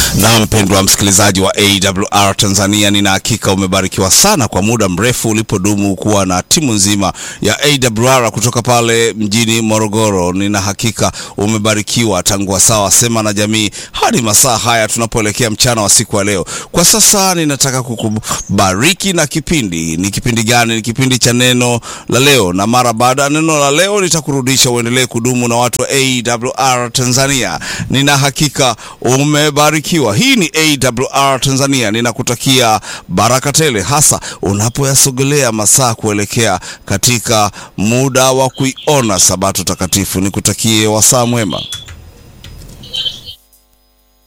Na mpendwa msikilizaji wa AWR Tanzania, nina hakika umebarikiwa sana kwa muda mrefu ulipodumu kuwa na timu nzima ya AWR kutoka pale mjini Morogoro. Nina hakika umebarikiwa tangu wasaa wa Sema na Jamii hadi masaa haya tunapoelekea mchana wa siku ya leo. Kwa sasa ninataka kukubariki na kipindi. Ni kipindi gani? Ni kipindi cha neno la leo, na mara baada ya neno la leo nitakurudisha uendelee kudumu na watu wa AWR Tanzania. Nina hakika umebarikiwa. Hii ni AWR Tanzania, ninakutakia baraka tele, hasa unapoyasogelea masaa kuelekea katika muda wa kuiona Sabato takatifu. Nikutakie wasaa mwema.